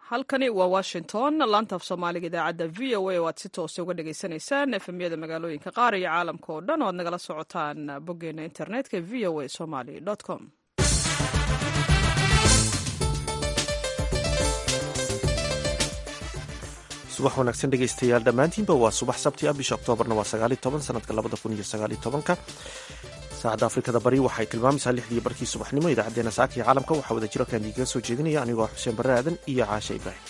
halkani waa washington laanta af soomaaliga idaacadda v o a oo aad si toosa uga dhagaysanaysaan efemyada magaalooyinka qaar iyo caalamka oo dhan oo aad nagala socotaan boggeena internetka v o a somaly com subax wanaagsan dhegaystayaal dhammaantiinba waa subax sabti ah bisha oktoobarna waa sagaali toban sanadka labada kun iyo sagaali tobanka saacadda afrikada bari waxay tilmaamaysaa lixdii barkii subaxnimo idaacadeena saaka iyo caalamka waxaa wada jiro kaan idigaga soo jeedinaya anigoo xuseen barre aadan iyo caashe ibraahim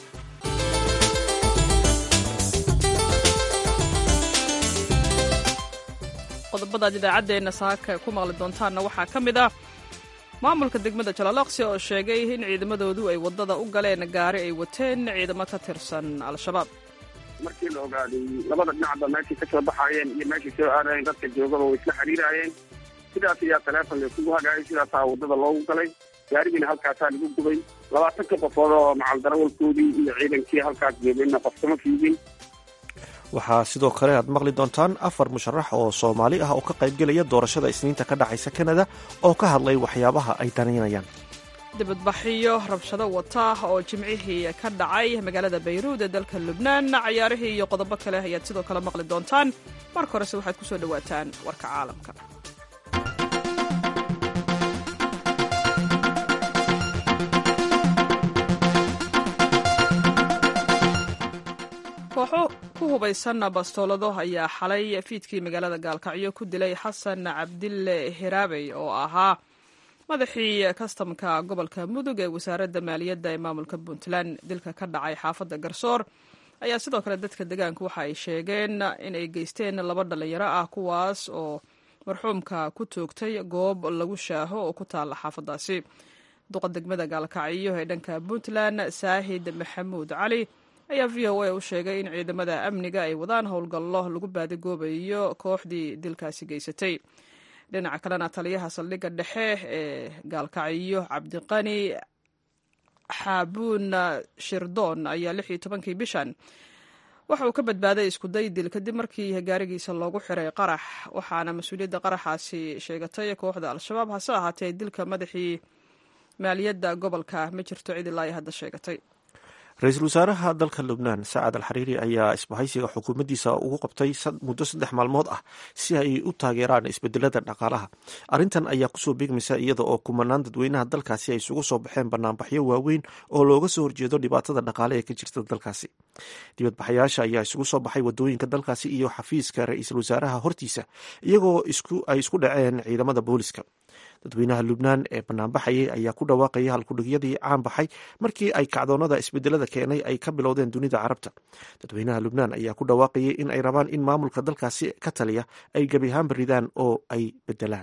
qodobadaad idaacaddeena saaka ku maqli doontaanna waxaa ka mid ah maamulka degmada jalaalaqsi oo sheegay in ciidamadoodu ay waddada u galeen gaari ay wateen ciidamo ka tirsan al-shabaab markii la ogaaday labada dhinacba meeshay ka soo baxaayeen iyo meeshay soo aadayeen dadka joogaba way isla xiriiraayeen sidaas ayaa taleefon laysugu hagaayay sidaasaa waddada loogu galay gaarigiina halkaasaa lagu gubay labaatanka qofood oo macaldarawalkoodii iyo ciidankii halkaas joogeenna qofkama fiidin waxaa sidoo kale aad maqli doontaan afar musharax oo soomaali ah oo ka qaybgelaya doorashada isniinta ka dhacaysa kanada oo ka hadlay waxyaabaha ay danaynayaan dibadbaxiyo rabshado wata oo jimcihii ka dhacay magaalada bayruud ee dalka lubnaan cayaarihii iyo qodobo kale ayaad sidoo kale maqli doontaan marka horese waxaad ku soo dhowaataan warka caalamka kooxo ku hubaysan bastoolado ayaa xalay fiidkii magaalada gaalkacyo ku dilay xasan cabdille hiraabey oo ahaa madaxii kastamka gobolka mudug ee wasaaradda maaliyadda ee maamulka puntland dilka ka dhacay xaafadda garsoor ayaa sidoo kale dadka degaanku waxa ay sheegeen in ay geysteen laba dhallinyaro ah kuwaas oo marxuumka ku toogtay goob lagu shaaho oo ku taalla xaafaddaasi duqa degmada gaalkacyo ee dhanka puntland saahid maxamuud cali ayaa v o a u sheegay in ciidamada amniga ay wadaan howlgallo lagu baadigoobayo kooxdii dilkaasi geysatay dhinaca kalena taliyaha saldhigga dhexe ee gaalkacyo cabdiqani xaabuun shirdoon ayaa lix iyo tobankii bishan waxa uu ka badbaaday iskuday dil kadib markii gaarigiisa loogu xiray qarax waxaana mas-uuliyadda qaraxaasi sheegatay kooxda al-shabaab hase ahaatee dilka madaxii maaliyadda gobolka ma jirto cid ilaa ay hadda sheegatay ra-iisul wasaaraha dalka lubnaan sacad al xariiri ayaa isbahaysiga xukuumaddiisa ugu qabtay muddo saddex maalmood ah si ay u taageeraan isbedelada dhaqaalaha arrintan ayaa kusoo beegmaysa iyada oo kumanaan dadweynaha dalkaasi ay isugu soo baxeen banaanbaxyo waaweyn oo looga soo horjeedo dhibaatada dhaqaale ee ka jirta dalkaasi dibadbaxayaasha ayaa isugu soo baxay wadooyinka dalkaasi iyo xafiiska ra-iisul wasaaraha hortiisa iyagoo ay isku dhaceen ciidamada booliska dadweynaha lubnaan ee banaanbaxayay ayaa ku dhawaaqaya halkudhigyadii caan baxay markii ay kacdoonada isbedelada keenay ay ka bilowdeen dunida carabta dadweynaha lubnaan ayaa ku dhawaaqayay in ay rabaan in maamulka dalkaasi ka taliya ay gebi ahaanba ridaan oo ay bedelaan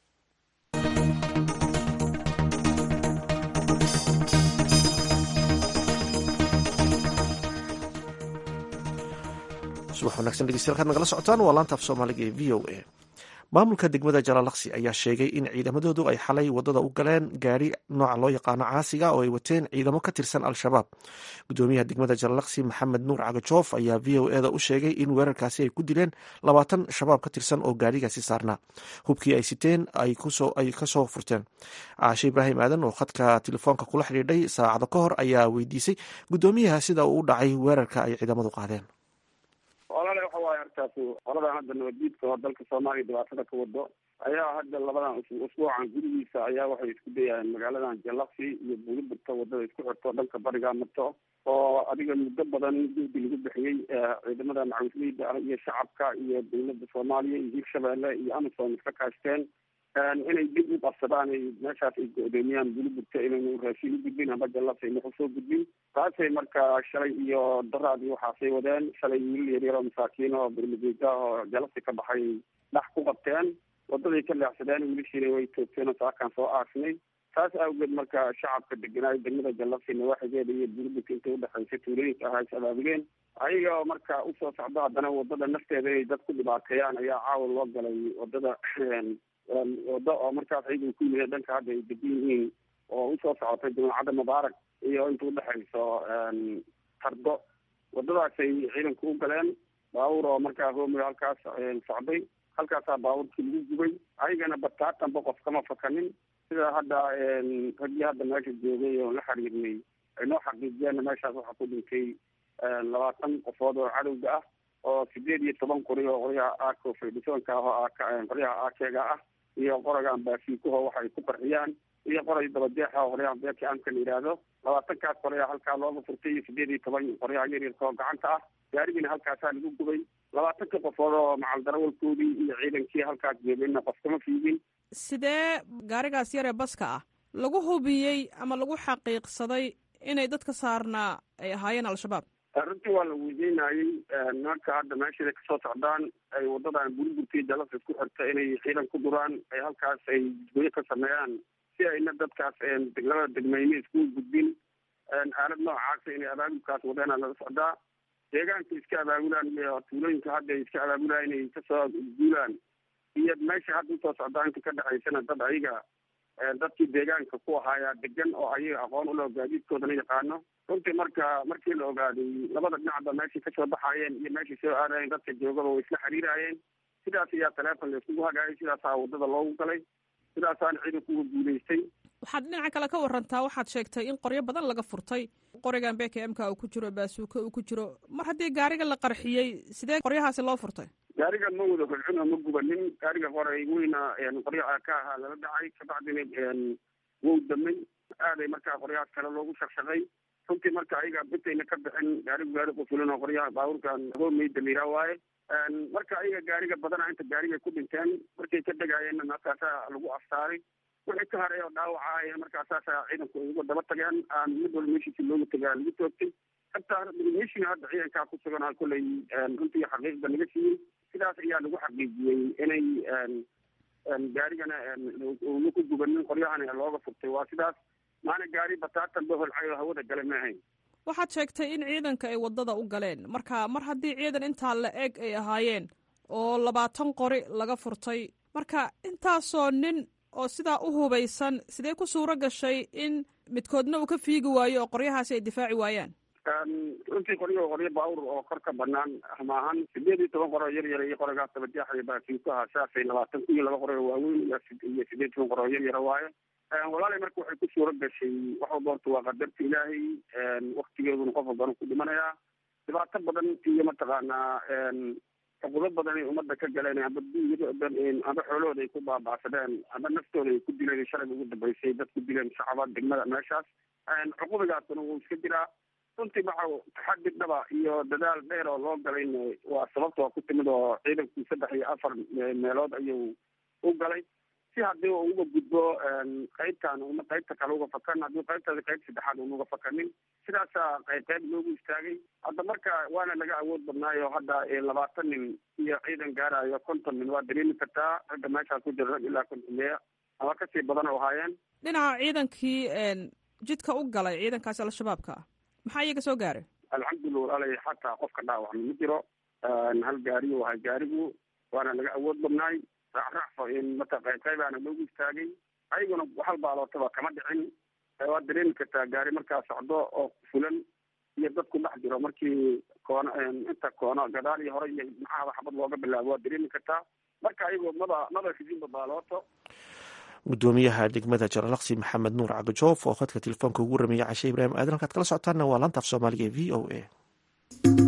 subax wanagsan dhegeystayaal kaad nagala socotaan waa laanta af soomaaliga ee v o a maamulka degmada jalaalaqsi ayaa sheegay in ciidamadoodu ay xalay wadada u galeen gaari nooca loo yaqaano caasiga oo ay wateen ciidamo ka tirsan al-shabaab gudoomiyaha degmada jalaalaqsi maxamed nuur cagajoof ayaa v o eda u sheegay in weerarkaasi ay ku dileen labaatan shabaab ka tirsan oo gaarigaasi saarnaa hubkii ay siteen ay kasoo furteen caashe ibraahim aadan oo khadka telefoonka kula xidhiidhay saacado ka hor ayaa weydiisay gudoomiyaha sida uu u dhacay weerarka ay ciidamadu qaadeen olale waxa waaye artaas qoladan hadda nabaddiidka oo dalka soomaaliya dhibaatada ka wado ayaa hadda labadan usbuucan gudihiisa ayaa waxay isku dayayeen magaaladan jalaksi iyo buuliburta wadada isku xirto dhanka bariga marto oo adiga muddo badan juhdi lagu bixiyey ciidamada macawisleyda ah iyo shacabka iyo dowladda soomaaliya iyo hirshabeelle iyo amazon iska kaashteen inay dib u qabsadaan ay meeshaas ay go-doomiyaan buliburta inaynu raashin u gudbin amba jallas ayna usoo gudbin taasay marka shalay iyo daraad iyo waxaasay wadeen shalay wiilal yaryar oo masaakiin oo bermageeda oo jalasi ka baxay dhax ku qabteen wadaday ka leexsadeen wiilashiina way toogteen oo saakaan soo aarsnay taas awgeed marka shacabka deganaayo degmada jallasi nawaaxigeeda iyo buliburka inta udhexaysa tuulooyinka ahaa is abaabugeen ayaga oo marka usoo socdo haddana wadada nafteeda inay dad ku dhibaateeyaan ayaa caawa loo galay wadada wado oo markaas ciidan ku yimid dhanka hadda ay degan yihiin oo usoo socotay jamacadda mubaarak iyo inta udhexayso tardo wadadaasay ciidanku u galeen baabuur oo markaa hoomiga halkaas socday halkaasaa baabuurkii lagu gubay ayagana bataatanba qof kama fakanin sida hadda raggii hadda meesha joogay oo la xiriirnay ay noo xaqiijiyeenna meeshaas waxaa ku dhintay labaatan qofood oo cadowga ah oo sideed iyo toban qori oo qoryaha aako faydhisoonka ah oo qoryaha aakeega ah iyo qoragan baasiikuho waxay ku qarxiyaan iyo qoray dabadeexa oo qoryaha beerka amka la yidhaahdo labaatankaas qoryaa halkaa looga furtay iyo sideed iyo toban qoryaha yaryarka oo gacanta ah gaarigiina halkaasaa lagu gubay labaatanka qofood oo macal darawalkoodii iyo ciidankii halkaas joogayna qof kama fiigin sidee gaarigaas yaree baska ah lagu hubiyey ama lagu xaqiiqsaday inay dadka saarnaa ay ahaayeen al-shabaab runtii waa la weydiinayey nimanka hadda meeshaday kasoo socdaan ay wadadan burburtii dalas isku xirta inay ciidan ku duraan ay halkaas ay jidgoyo ka sameeyaan si ayna dadkaas labada degmeyne isku gudbin aalad noocaasa inay abaabulkaas wadeena laga socdaa deegaanka iska abaabulaan iyo tuulooyinka hadda ay iska abaabulaan inay kasoo guulaan iyo meesha hadda usoo socdaa inta ka dhexaysana dad ayaga dadkii deegaanka ku ahaayaa degan oo ayaga aqoon uloo gaadiidkoodana yaqaano runtii marka markii la ogaaday labada dhinacba meeshay kasoo baxaayeen iyo meeshay soo aadayeen dadka joogaba way isla xiriiraayeen sidaas ayaa taleefon la iskugu hagaayay sidaasaa wadada loogu galay sidaasaana ciidankuga guulaystay waxaad dhinaca kale ka warantaa waxaad sheegtay in qoryo badan laga furtay qorigan bk mka uu ku jiro baasuuka uu ku jiro mar haddii gaariga la qarxiyey sidee qoryahaasi loo furtay gaariga ma wada holcun oo ma gubanin gaariga qoray weyna qoryaha ka ahaa lala dhacay kabacdina wow damay aaday markaa qoryahaas kale loogu shaqshaqay runtii marka ayaga bitayna ka bixin gaarigu gaari qufulan oo qoryaha baabuurkan roomeyda la yiraa waaye marka ayaga gaariga badana inta gaariga ku dhinteen markay ka degayeenna markaasaa lagu aftaaray wixii ka haray oo dhaawacaaya markaasaasa ciidanku ay uga daba tageen aan mid walba meeshiisi looga tagaa lagu toogtay hataa meeshiina hadda ciidankaa ku sugan kolley runtii xaqiiqda naga siiyey sidaas ayaa lagu xaqiijiyey inay gaarigana una ku gubanin qoryahana looga furtay waa sidaas maana gaari bataatan ba holcay oo hawada gale ma ahayn waxaad sheegtay in ciidanka ay wadada u galeen marka mar haddii ciidan intaa la eg ay ahaayeen oo labaatan qori laga furtay marka intaasoo nin oo sidaa u hubaysan sidee ku suuro gashay in midkoodna uu ka fiigi waayo oo qoryahaasi ay difaaci waayaan runtii qoryo qoryo baawur oo kor ka banaan maahan sideed iyo toban qoroo yar yar iyo qorigaas dabadeexaya baasiinkuha saasay labaatan kun iyo laba qori oo waaweyn iyo sideed toban qor oo yar yara waaye walaalay marka waxay ku suuro gashay wax walba horta waa qadarta ilaahay waktigeeduna qof walbana ku dhimanayaa dhibaato badan iyo mataqaanaa xuquudo badan ay ummadda ka galeen amba amba xoolahooda ay ku baaba'sadeen amba naftooda ay ku dileen shalay ugu dambeysay dad ku dileen shacaba degmada meeshaas cuqubigaasuna wuu iska jiraa runtii waxa taxadi dhaba iyo dadaal dheer oo loo galayna waa sababta waa ku timid oo ciidankii saddex iyo afar meelood ayuu u galay si haddii uu uga gudbo qaybtan una qaybta kale uga fakan haddii qaybtaasi qayb saddexaad una uga fakanin sidaasaa qayb qayb loogu istaagay hadda marka waana laga awood badnaayo hadda labaatan nin iyo ciidan gaarayo konton nin waa dareemi kartaa ragga meeshaas ku jira rag ilaa kontoneya ama kasii badan oo ahaayeen dhinaca ciidankii jidka u galay ciidankaasi al-shabaabka ah maxaa iyaga soo gaaray alxamdulillah walaalay xataa qofka dhaawacma ma jiro hal gaariyu ahay gaarigu waana laga awood badnaay raacraacfo in mata qayb qaybaana loogu istaagay ayaguna hal baalootaba kama dhicin waad dareemi kartaa gaari markaa socdo oo fulan iyo dadku dhex jiro markii koono inta koono gadaal iyo hore iyo maxaaba xabad looga bilaabo waad dareemi kartaa marka ayago maba maba ridinba baalooto gudoomiyaha degmada jaralaqsi maxamed nuur cabdijoof oo khadka telefoonka ugu rameeyay cashe ibraahim aadan halkaad kala socotaanna waa laanta af soomaaliga ee v o a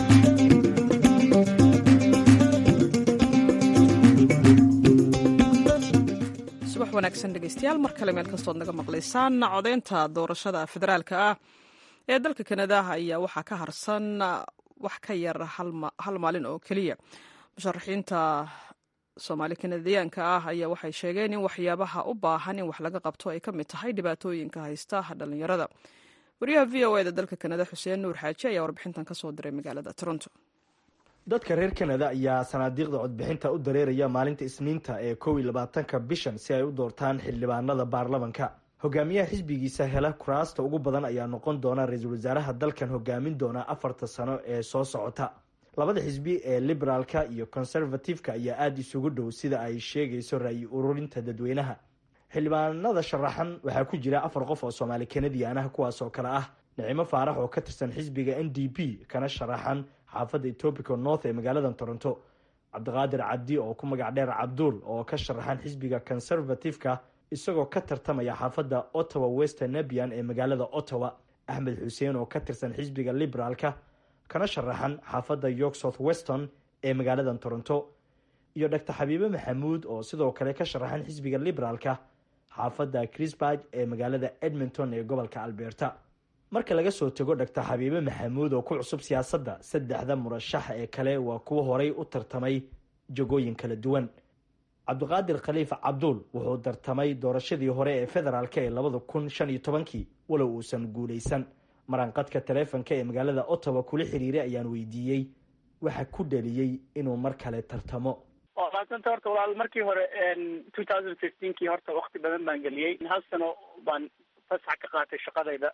subax wanaagsan dhegeystayaal mar kale meel kastood naga maqlaysaan codeynta doorashada federaalka ah ee dalka kanada ayaa waxaa ka harsan wax ka yar hal maalin oo keliya musharaxiinta soomaali kanadiyaanka ah ayaa waxay sheegeen in waxyaabaha u baahan in wax laga qabto ay ka mid tahay dhibaatooyinka haysta dhalinyarada wariyaha v o eda dalka kanada xuseen nuur xaaji ayaa warbixintan kasoo diray magaalada toronto dadka reer kanada ayaa sanaadiiqda codbixinta u dareeraya maalinta isniinta ee kow iyo labaatanka bishan si ay u doortaan xildhibaanada baarlamanka hogaamiyaha xisbigiisa hela kuraasta ugu badan ayaa noqon doona ra-iisul wasaaraha dalkan hogaamin doona afarta sano ee soo socota labada xisbi ee liberaalka iyo conservative-ka ayaa aada isugu dhow sida ay sheegayso ra-yi ururinta dadweynaha xildhibaanada sharaxan waxaa ku jira afar qof oo soomaali kanadian ah kuwaas oo kale ah nicimo faarax oo ka tirsan xisbiga n d p kana sharaxan xaafadda etobica north ee magaalada toronto cabdiqaadir cabdi oo ku magac dheer cabduul oo ka sharaxan xisbiga conservative-ka isagoo ka tartamaya xaafadda ottawa wester nebian ee magaalada ottawa axmed xuseen oo ka tirsan xisbiga liberaalka kana sharaxan xaafadda york south weston ee magaalada toronto iyo doctor xabiibe maxamuud oo sidoo kale ka sharaxan xisbiga liberaalka xaafadda crisburg ee magaalada edmonton ee gobolka alberta marka laga soo tago doctor xabiibe maxamuud oo ku cusub siyaasadda saddexda murashax ee kale waa kuwo horay u tartamay jagooyin kala duwan cabdiqaadir khaliif cabduul wuxuu tartamay doorashadii hore ee federaalk ee labada kun shan iyo tobankii walow uusan guulaysan maranqadka taleefonka ee magaalada ottawa kula xiriiray ayaan weydiiyey waxa ku dhaliyey inuu mar kale tartamo waa maasanta horta walaal markii hore two thousand fifteenkii horta wakti badan baan geliyey hal sano baan fasax ka qaatay shaqadayda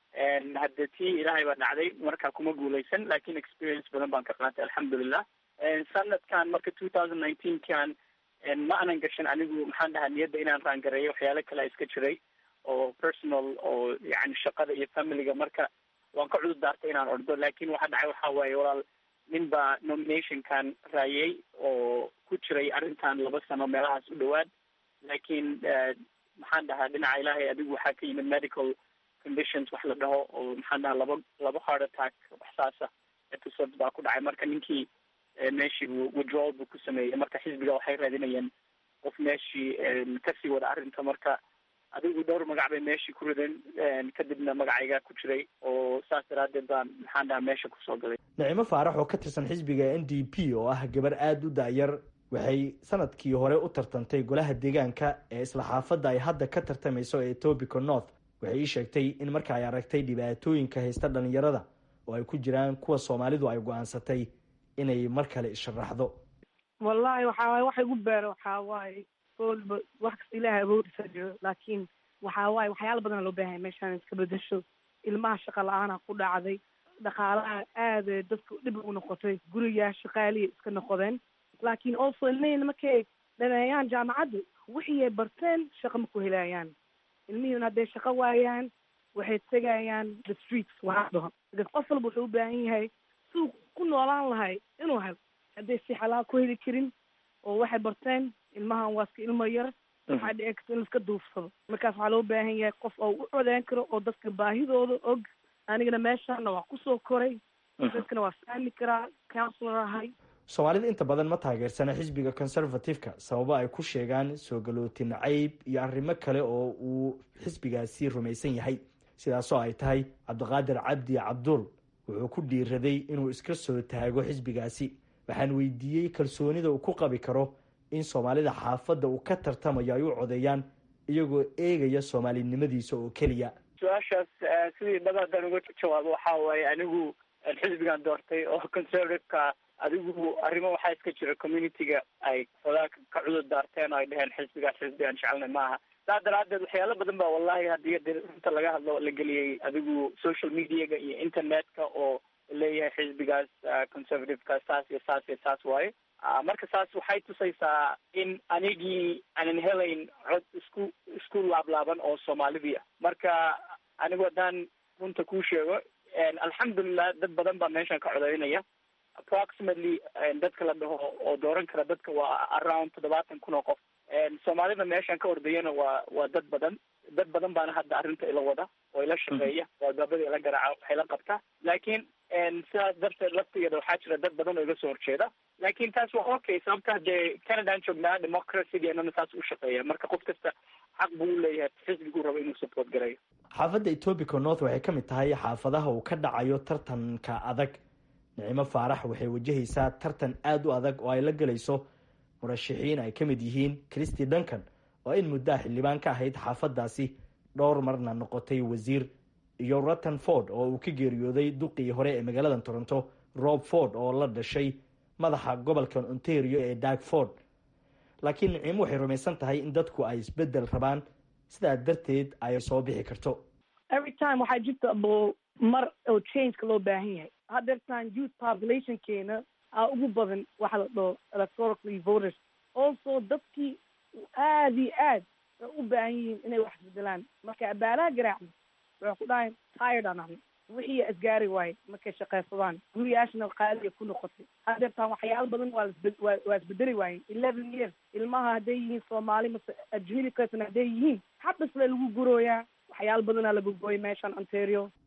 hadde tii ilaahay baa dhacday markaa kuma guulaysan lakin experience badan baan ka qaatay alxamdulilah sanadkan marka two thousand nineteenkan ma anan gashan anigu maxaan dhahaa niyadda inaan raangareeyo waxyaalo kale iska jiray oo personal oo yani shaqada iyo familiga marka waan ka cudur daartay inaan ordo lakin waxa dhacay waxa waaye walaal nin baa nominationkan raayay oo ku jiray arrintan laba sano meelahaas u dhawaad lakin maxaan dhahaa dhinaca ilaahay adigu waxaa ka yimid medical conditions wax la dhaho oo maxaan dhahaa laba laba heart attack wax saasa episodes baa ku dhacay marka ninkii meeshii withdrawal buu ku sameeyey marka xisbiga waxay raadinayeen qof meeshii kasii wada arrinta marka adigu dhowr magac bay meeshii ku rideen kadibna magacaygaa ku jiray oo saas daraadeed baan maxaan dhahaa meesha kusoo galay nicimo faarax oo ka tirsan xisbiga n d p oo ah gabar aada u da-yar waxay sanadkii hore u tartantay golaha deegaanka ee isla xaafadda ay hadda ka tartamayso ee etobico north waxay ii sheegtay in marka ay aragtay dhibaatooyinka haysta dhalinyarada oo ay ku jiraan kuwa soomaalidu ay go-aansatay inay mar kale isharaxdo wallahi waxa waye waxa igu beero waxaa waaye oolba wax kasta ilaahay awoodisaa jiro laakiin waxaa waaye waxyaala badan loo baahanya meeshaan iska bedesho ilmaha shaqa la-aana ku dhacday dhaqaalaha aada dadka dhib ugu noqotay gurigaa shaqaaliya iska noqodeen laakiin also ilmihina markay dhameeyaan jaamacadda wixii ay barteen shaqa ma ku helayaan ilmihiina hadday shaqo waayaan waxay tegayaan the streets waxaa dhaho because qof walba wuxuu u baahan yahay suu ku noolaan lahay inuu helo hadday si xalaal ku heli karin oo waxay barteen ilmahan waa iska ilmo yar waxaa dhici karta in laiska duufsado markaas waxaa loo baahan yahay qof oo u codeyn karo oo dadka baahidooda og anigana meeshana waa kusoo koray dadkana waa fahmi karaa counselor ahay soomaalida inta badan ma taageersana xisbiga conservative-ka sababo ay ku sheegaan soo galootin cayb iyo arrimo kale oo uu xisbigaasi rumaysan yahay sidaasoo ay tahay cabdiqaadir cabdi cabduul wuxuu ku dhiiraday inuu iska soo taago xisbigaasi waxaan weydiiyey kalsoonida uu ku qabi karo in soomaalida xaafadda uu ka tartamayo ay u codeeyaan iyagoo eegaya soomaalinimadiisa oo keliya su-aashaas sidii dhaba haddaan uga jawaabo waxa waaye anigu xisbigan doortay oo conservative-ka adigu arrimo waxaa iska jira community-ga ay xogaa ka cudur daarteen oo ay dheheen xisbigaas xisbigaan jecelnay maaha saa daraadeed waxyaalo badan ba wallahi haddii de runta laga hadlo la geliyey adigu social mediaga iyo internet-ka oo leeyahay xisbigaas conservative-ka saas iyo saas iyo saas waaye marka saas waxay tusaysaa in anigii aanan helayn cod isku isku laablaaban oo soomaalidii ah marka anigu haddaan runta kuu sheego alxamdulilah dad badan baa meeshan ka codeynaya approximately dadka la dhaho oo dooran kara dadka waa around toddobaatan kun oo qof soomaalida meeshan ka ordayana waa waa dad badan dad badan baana hadda arrinta ila wada oo ila shaqeeya oo albaabada ila garaaca waxay la qabtaa laakiin sidaas darteed laftigeeda waxaa jira dad badan oo iga soo horjeeda laakiin taas waa okay sababta hadee canadaan joognaa democracygeennana saas u shaqeeya marka qof kasta xaq buu u leeyahay xisbiguu rabo inuu support gareeyo xaafadda etobico north waxay ka mid tahay xaafadaha uu ka dhacayo tartanka adag nicimo faarax waxay wajahaysaa tartan aada u adag oo ay la gelayso murashaxiin ay ka mid yihiin christy duncan oo in muddaha xildhibaan ka ahayd xaafaddaasi dhowr marna noqotay wasiir iyo rutton ford oo uu ka geeriyooday duqii hore ee magaalada toronto rob ford oo la dhashay madaxa gobolka ontario ee dag ford laakiin nicimo waxay rumaysan tahay in dadku ay isbedel rabaan sidaa darteed ay soo bixi karto every time waxaa jirta bo mar oo changeka loo baahan yahay hadeertaan youth populationkeena aa ugu badan waxa la dhaho electorally voters also dadkii aada iyo aad u baahan yihiin inay wax isbedelaan marka abaalaha garaacno waxay ku dhahayn tired aan ahno wixii asgaari waaye markay shaqaysadaan guriyaashana qaaliya ku noqotay hadeertaan waxyaalo badan waa lasbe waa isbedeli waayeen eleven years ilmaha hadday yihiin soomaali mase ajmili person hadday yihiin xabasle lagu gurooyaa waxyaalo badanaa lagu gooyay meeshan ontario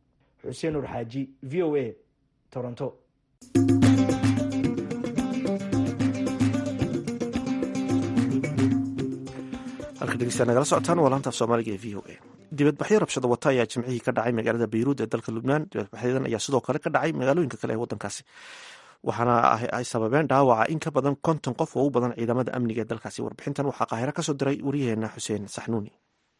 xuseen nur xaaji v o a toronto halka dhegeystayaa nagala socotaan waa laanta af soomaaliga ee v o a dibadbaxyo rabshado wata ayaa jimcihii ka dhacay magaalada bayruud ee dalka lubnaan dibadbaxyadan ayaa sidoo kale ka dhacay magaalooyinka kale ee wadankaasi waxaana ay sababeen dhaawaca in ka badan konton qof oo u badan ciidamada amniga ee dalkaasi warbixintan waxaa qaahiro kasoo diray waryaheena xuseen saxnuuni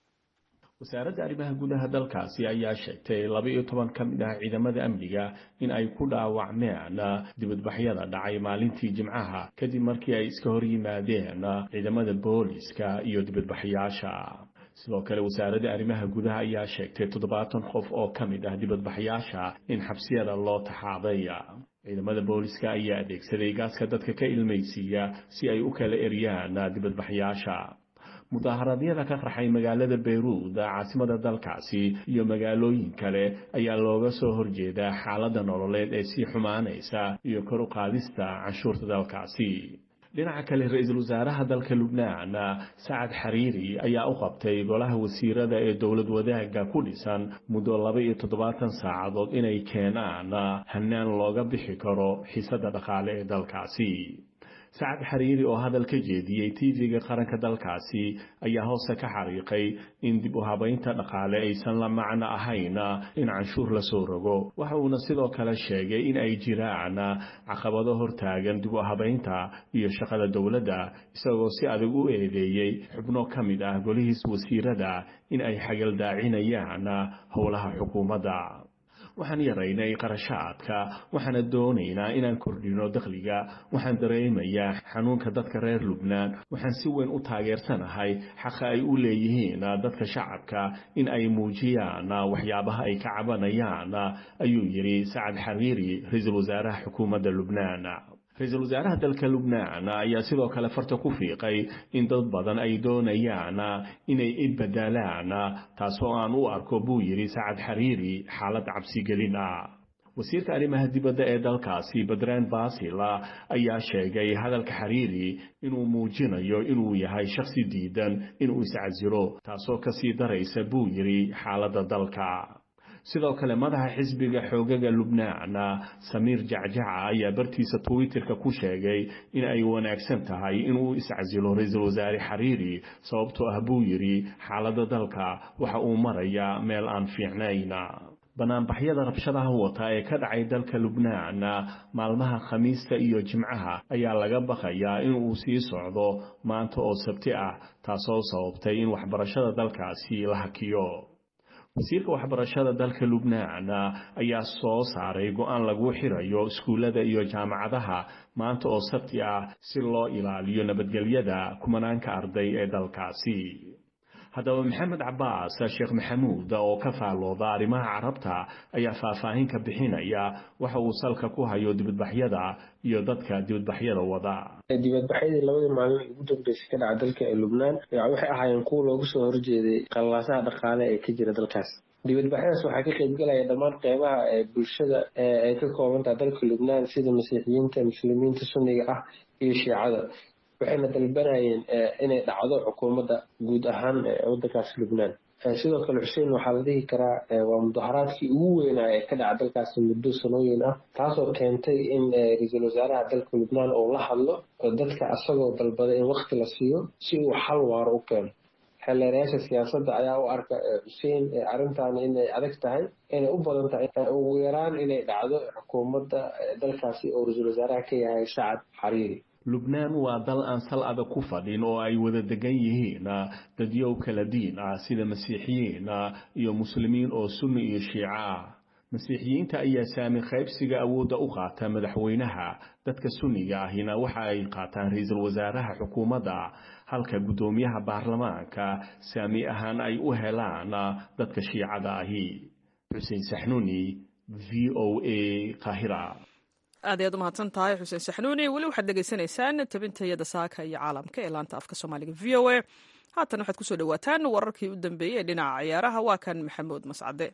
wasaaradda arrimaha gudaha dalkaasi ayaa sheegtay laba iyo toban ka mid ah ciidamada amniga in ay ku dhaawacmeen dibadbaxyada dhacay maalintii jimcaha kadib markii ay iska hor yimaadeen ciidamada booliska iyo dibadbaxyaasha sidoo kale wasaaradda arrimaha gudaha ayaa sheegtay toddobaatan qof oo ka mid ah dibadbaxyaasha in xabsiyada loo taxaaday ciidamada booliska ayaa adeegsaday gaaska dadka ka ilmaysiiya si ay u kala eryaan dibadbaxyaasha mudaaharaadyada ka qarxay magaalada bayruud caasimada dalkaasi iyo magaalooyin kale ayaa looga soo horjeedaa xaaladda nololeed ee sii xumaanaysa iyo kor u qaadista canshuurta dalkaasi dhinaca kale ra-iisul wasaaraha dalka lubnaan sacad xariiri ayaa u qabtay golaha wasiirada ee dowlad wadaagga ku dhisan muddo laba iyo toddobaatan saacadood inay keenaan hanaan looga bixi karo xiisadda dhaqaale ee dalkaasi sacad xariiri oo hadal ka jeediyey tv-ga qaranka dalkaasi ayaa hoose ka xariiqay in dib u habaynta dhaqaale aysan la macno ahayn in canshuur la soo rogo waxa uuna sidoo kale sheegay in ay jiraan caqabado hortaagan dib u habaynta iyo shaqada dowladda isagoo si adag u eedeeyey xubno ka mid ah golihiis wasiirada in ay xagaldaacinayaan howlaha xukuumadda waxaan yaraynay qarashaadka waxaana doonaynaa inaan kordhino dakhliga waxaan dareemayaa xanuunka dadka reer lubnaan waxaan si weyn u taageersanahay xaqa ay u leeyihiin dadka shacabka in ay muujiyaan waxyaabaha ay ka cabanayaan ayuu yidhi sacad xariiri ra-iisul wasaaraha xukuumadda lubnaan ra-iisul wasaaraha dalka lubnaan ayaa sidoo kale farta ku fiiqay in dad badan ay doonayaan inay idbadalaan taasoo aan u arko buu yidhi sacad xariiri xaalad cabsigelin ah wasiirka arrimaha dibadda ee dalkaasi badraan basil ayaa sheegay hadalka xariiri inuu muujinayo inuu yahay shakhsi diidan inuu iscasilo taasoo kasii daraysa buu yidhi xaaladda dalka sidoo kale madaxa xisbiga xoogaga lubnaan samiir jacjaca ayaa bartiisa twitterka ku sheegay in ay wanaagsan tahay inuu iscasilo ra-iisul wasaare xariiri sababtoo ah buu yidhi xaaladda dalka waxa uu marayaa meel aan fiicnayn banaanbaxyada rabshadaha wata ee ka dhacay dalka lubnaan maalmaha khamiista iyo jimcaha ayaa laga baqayaa in uu sii socdo maanta oo sabti ah taasoo sababtay in waxbarashada dalkaasi la hakiyo wasiirka waxbarashada dalka lubnaan ayaa soo saaray go-aan lagu xirayo iskuullada iyo jaamacadaha maanta oo sabti ah si loo ilaaliyo nabadgelyada kumanaanka arday ee dalkaasi haddaba maxamed cabaas sheekh maxamuud oo ka faallooda arrimaha carabta ayaa faahfaahin ka bixinaya waxa uu salka ku hayo dibadbaxyada iyo dadka dibadbaxyada wada dibadbaxyadii labadii maalin ugu dambeysay ka dhaca dalka ee lubnaan waxay ahaayeen kuwa loogu soo horjeeday qallaasaha dhaqaale ee ka jira dalkaas dibadbaxyadaas waxaa ka qaybgalaya dhammaan qeybaha ee bulshada ay ka koobantaha dalka lubnaan sida masiixiyiinta muslimiinta sunniga ah iyo shiicada waxayna dalbanayeen inay dhacdo xukuumadda guud ahaan waddankaas lubnaan sidoo kale xuseen waxaa la dhihi karaa waa mudaharaadkii ugu weynaa ee ka dhaca dalkaasi muddo sanooyin ah taasoo keentay in ra-iisul wasaaraha dalka lubnaan uu la hadlo dadka asagoo dalbaday in wakti la siiyo si uu xal waaro u keeno xeelleerayaasha siyaasadda ayaa u arka xuseen arrintan inay adag tahay inay u badan tahay ugu yaraan inay dhacdo xukuumadda dalkaasi oo ra-iisul wasaaraha ka yahay sacad xariiri lubnaan waa dal aan sal adag ku fadhin oo ay wada degan yihiin dadyow kala diin ah sida masiixiyiin iyo muslimiin oo sunni iyo shiico ah masiixiyiinta ayaa saami qaybsiga awoodda u qaata madaxweynaha dadka sunniga ahina waxa ay qaataan ra-iisul wasaaraha xukuumadda halka guddoomiyaha baarlamaanka saami ahaan ay u helaan dadka shiicada ahi xuseen saxnuuni v o a qaahira aad ayaad umahadsan tahay xuseen saxnuuni weli waxaad dhegaysanaysaan tabintayada saaka iyo caalamka ee laanta afka soomaaliga v o a haatan waxaad kusoo dhawaataan wararkii u dambeeyey ee dhinaca ciyaaraha waa kan maxamuud mascade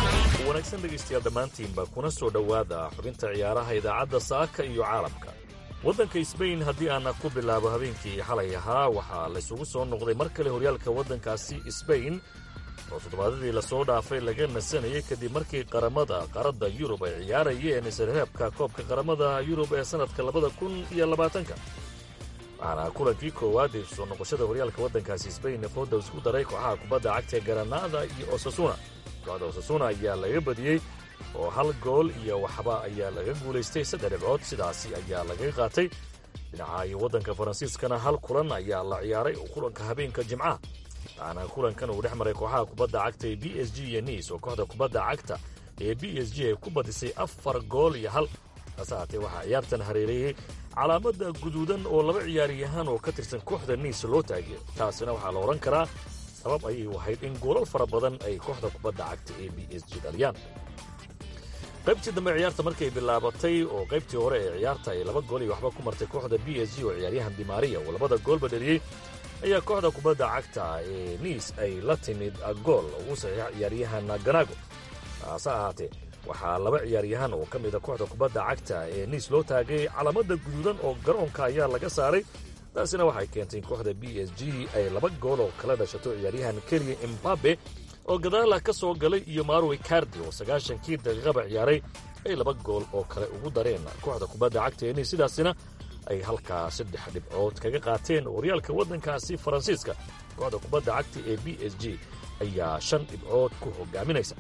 wanaagsan dhegaystayaal dhammaantiinba kuna soo dhowaada xubinta ciyaaraha idaacadda saaka iyo caalamka waddanka sbain haddii aana ku bilaabo habeenkii xalay ahaa waxaa laysugu soo noqday mar kale horyaalka waddankaasi sbain oo toddobaadadii lasoo dhaafay laga nasanayay kadib markii qaramada qaaradda yurub ay ciyaarayeen isreebka koobka qaramada yurub ee sannadka labada kun iyo labaatanka waxaana kulankii koowaad ee soo noqoshada horyaalka waddankaasi sbain fooda isku daray kooxaha kubadda cagta ee garanaada iyo osasuna kooxda osasuna ayaa laga badiyey oo hal gool iyo waxba ayaa laga guulaystay saddex dhibcood sidaasi ayaa laga qaatay dhinaca iyo waddanka faransiiskana hal kulan ayaa la ciyaaray oo kulanka habeenka jimcaha waxaana kulankan uu dhex maray kooxaha kubadda cagta ee b s g iyo niis oo kooxda kubadda cagta ee b s g ay ku badisay afar gool iyo hal hase haatee waxaa ciyaartan hareereeyey calaamada guduudan oo laba ciyaaryahaan oo ka tirsan kooxda niis loo taageero taasina waxaa la odhan karaa sabab ayay ahayd in goolal fara badan ay kooxda kubadda cagta ee b s g dhaliyaan qaybtii dambe ciyaarta markay bilaabatay oo qaybtii hore ee ciyaarta ay laba gool iyo waxba ku martay kooxda b s g oo ciyaaryahan dimaariya oo labada goolba dhaliyey ayaa kooxda kubadda cagta ee niis ay la timid gool ugu saxiixa ciyaaryahan ganago hase ahaatee waxaa laba ciyaaryahan oo ka mida kooxda kubadda cagta ee niis loo taagay calaamada guduudan oo garoonka ayaa laga saaray taasina waxay keentay in kooxda b s g ay laba gool oo kala dhashato ciyaaryahan keliya imbabe oo gadaala ka soo galay iyo marwey cardi oo sagaashankii daqiiqaba ciyaaray ay laba gool oo kale ugu dareen kooxda kubadda cagta ee niis sidaasina ay halkaa saddex dhibcood kaga qaateen horyaalka waddankaasi faransiiska kooxda kubadda cagta ee b s g ayaa shan dhibcood ku hogaaminaysa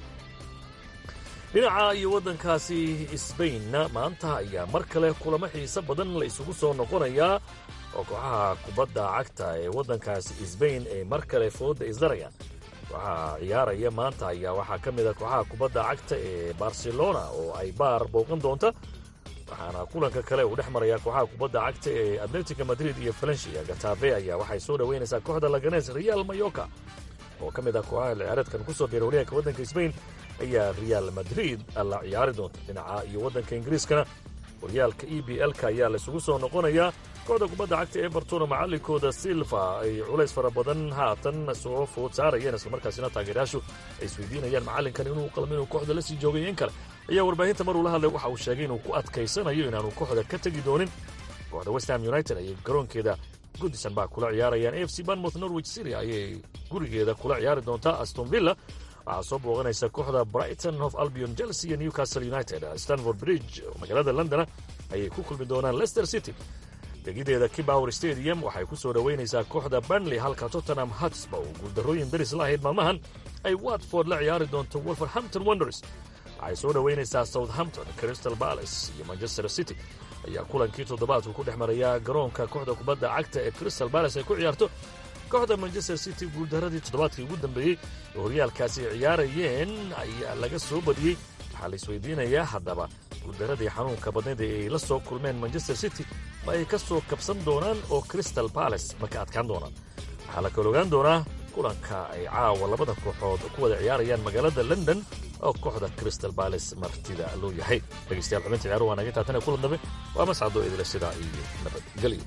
dhinaca iyo waddankaasi sbainna maanta ayaa mar kale kulamo xiise badan la isugu soo noqonayaa oo kooxaha kubadda cagta ee waddankaasi sbain ay mar kale fooda isdarayaan kooxaha ciyaaraya maanta ayaa waxaa ka mid a kooxaha kubadda cagta ee barcelona oo ay baar booqan doonta waxaana kulanka kale uu dhex marayaa kooxaha kubadda cagta ee atletica madrid iyo valencia gatabe ayaa waxay soo dhoweynaysaa kooxda laganes real mayoka oo ka mid ah kooxaha ciyaareedkan ku soo biira horyaalka waddanka sbain ayaa real madrid la ciyaari doonta dhinaca iyo waddanka ingiriiskana horyaalka e b l-ka ayaa laysugu soo noqonayaa kooxda kubadda cagta everton oo macallinkooda silva ay culays fara badan haatan soo food saarayeen islamarkaasina taageerayaashu ay isweydiinayaan macallinkan inuu qalmo inuu kooxda la sii joogay in kale ayaa warbaahinta maruu la hadlay waxa uu sheegay inuu ku adkaysanayo inaanu kooxda ka tegi doonin kooxda westham united ayay garoonkeeda goodison baa kula ciyaarayaan a f c banmouth norwich city ayay gurigeeda kula ciyaari doontaa aston villa waxaa soo booqanaysa kooxda brighton of albion chelsea iyo newcastle united stanford bridge oo magaalada londona ayay ku kulmi doonaan leicester city degideeda kibower stadium waxay ku soo dhoweynaysaa kooxda burnley halka tottenham hatsba oo guuldarrooyin daris la ahayd maalmahan ay watford la ciyaari doonto wolverhampton wonders waxay soo dhoweynaysaa southampton crystal palace iyo manchester city ayaa kulankii toddobaadku ku dhex marayaa garoonka kooxda kubadda cagta ee crystal palace ay ku ciyaarto kooxda manchester city guuldaradii toddobaadkii ugu dambeeyey oo horyaalkaasi ay ciyaarayeen ayaa laga soo badiyey waxaa la isweydiinayaa haddaba guuldaradii xanuunka badnayd ee ay la soo kulmeen manchester city ma ay ka soo kabsan doonaan oo crystal palace ma ka adkaan doonaan waxaa la kala ogaan doonaa kulanka ay caawa labada kooxood ku wada ciyaarayaan magaalada london oo kooxda crystal palace martida loo yahay dhegeystayaal xubinta ciyaaruhu waa naga taatana kulan dambe waa mascado idila sidaa iyo nabadgelyo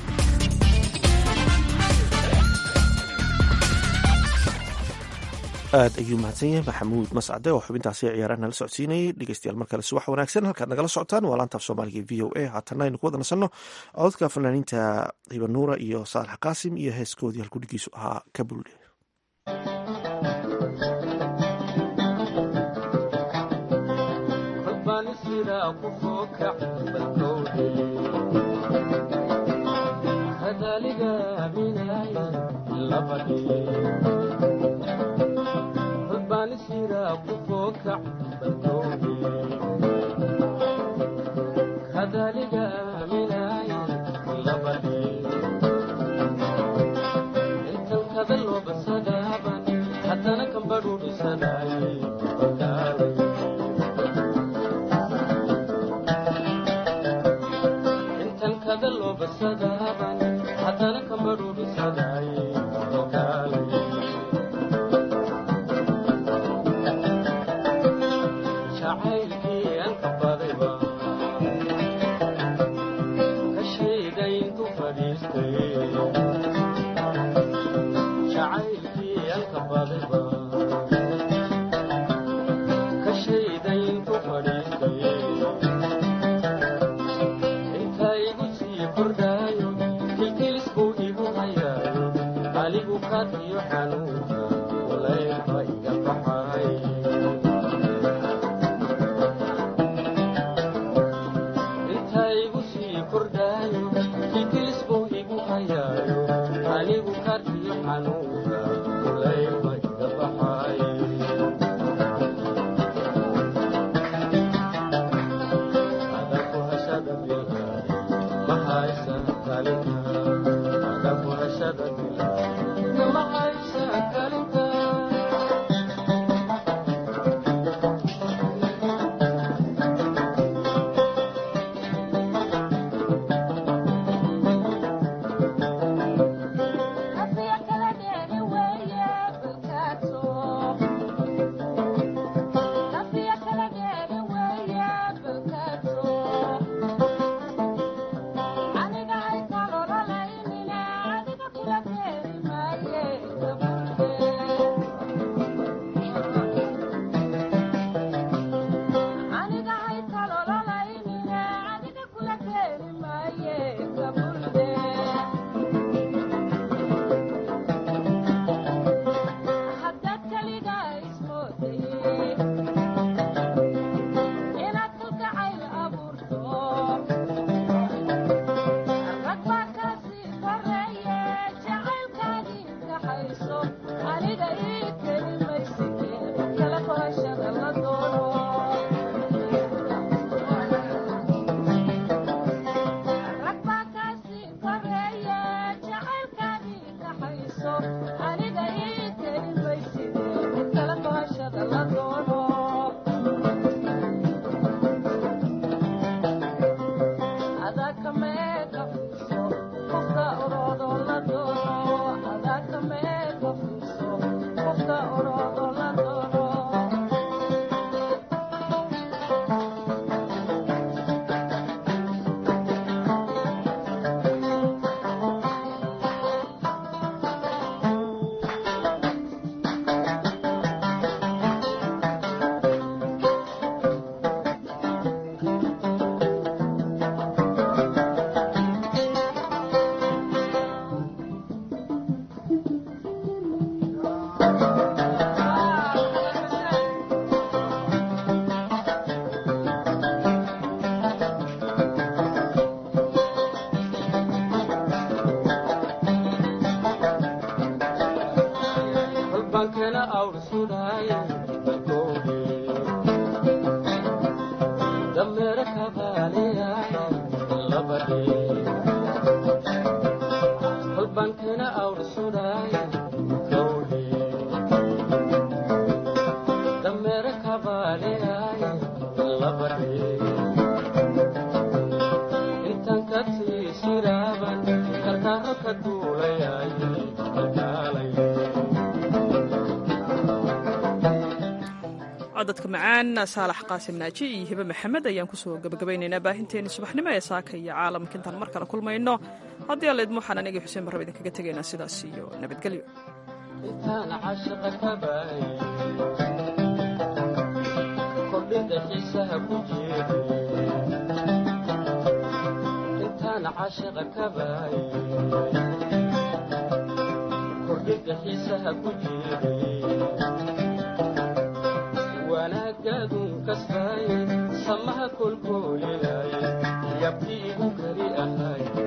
aad ayuu mahadsan yahay maxamuud mascade oo xubintaasi ciyaaraha nala socodsiinayay dhegeystayaal mar kale subax wanaagsan halkaad nagala socotaan waa laanta af soomaaliga v o a haatanna aynu ku wada nasanno cododka fanaaniinta hibanuura iyo saalax qaasim iyo heeskoodii halkudhigiisu ahaa kabulle Inta igu sii kaadiyo xanuunka ulayba iga baxay inta igu sii kordhaayo idilis buu igu hayaayo anigu kaadiyo xanuunka ulayba iga baxay adaku hashada bilay ma haysa kalinka adaku hashada bilay ma haysa kalinka kolbaankana awr sudhaay balkoode dameera kabaaleyaay labadhe kolbaankana awr sudhaay kowdhe dameera kabaaleyaay labadhe intan ka tiisiraaban karkaaro ka duulayaay kalkaalay codadka macaan saalax qaasim naaji iyo hibe maxamed ayaan kusoo gabagabaynaynaa baahinteeni subaxnimo ee saaka iyo caalamka intaan mar kale kulmayno haddii alla idmo waxaan anigii xuseen barraba idinkaga tegaynaa sidaas iyo nabadgelyo intaan cashaqa ka baay kordhinta xiisaha ku jeedi intaan cashaqa ka baay kordhinta xiisaha ku jeedi wanaagaadun kasbaay samaha kolkoolinaay yabti igu kari ahay